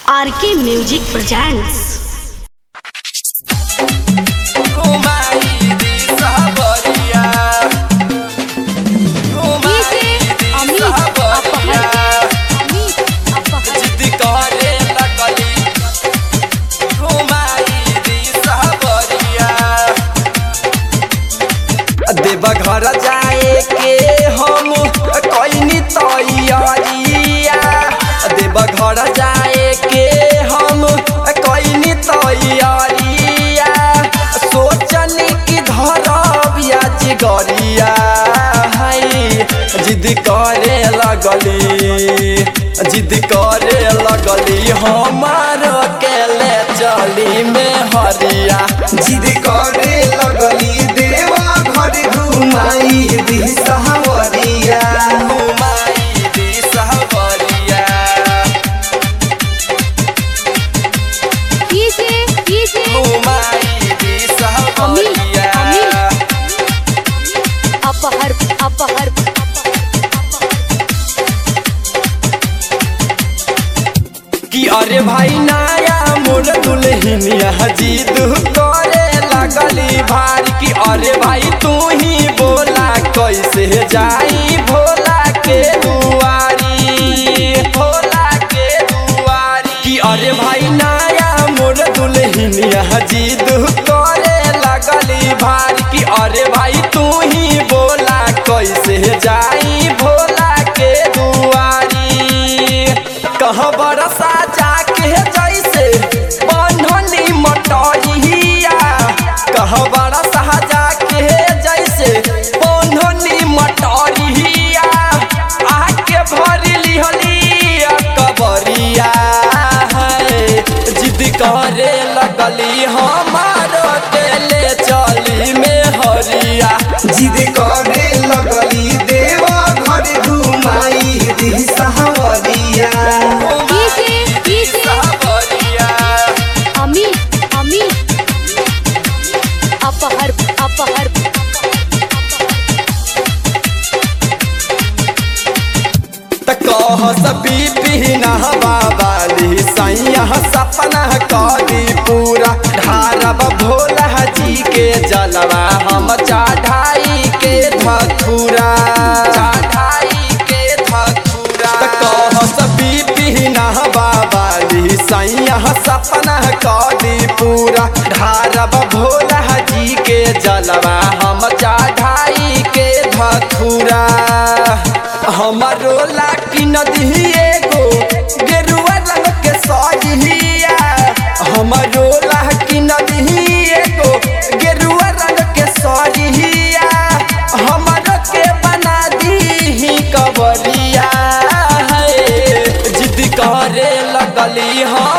RK music presents घुमाई दी सहबरिया घुमाई दी सहबरिया जिद करे लगली घुमाई दी सहबरिया देव घर जाए के हम कैनी तैयारिया देव घर जाए के हम कैनी तैयारिया सोचनी कि धरबिया जिगरिया है जिद करे लगली जिद करे लगली हमार के ले चली में हरिया जिद करे लगली देवा घर घुमाई दी सहवरिया घुमाई दी सहबरिया घुमाई दी सहबरिया अपहर अपहर कि अरे भाई नाया मोर दुल्हनिया जिद करे लगली भार कि अरे भाई तू ही बोला कैसे जाई भोला के दुआरी भोला के दुआरी कि अरे भाई नाया मोर दुल्हनिया जिद करे लगली भार कि अरे भाई तू ही बोला कैसे जाई भोला के दुआरी कहाँ बरसा जाके जैसे बंधनी मटरिया कहाँ बरसा जाके जैसे बंधनी मटरिया आके भर लिहली कबरिया है जिद करे लगली हमार के ले चली में हरिया जिद करे लगली देवा घर घुमाई दी सहवरिया सहबरिया अमी अमी अपहर अपहर त कह सभी पीना बाबाली सैया सपना करी पूरा ढारब भोला जी के जलवा हम चढ़ाई के धथुरा चढ़ाई के धथुरा त कह सभी पीना बाबाली सैया सपना करी पूरा ढारब भोला जी के जलवा हम चढ़ाई के धथुरा हमारो लाकी नदी एगो गेरुआ रंग के सजिया हमारो लाकी नदी एगो गेरुआ रंग के सजिया हमारो के बना दी कबरिया है जिद करे लगली हम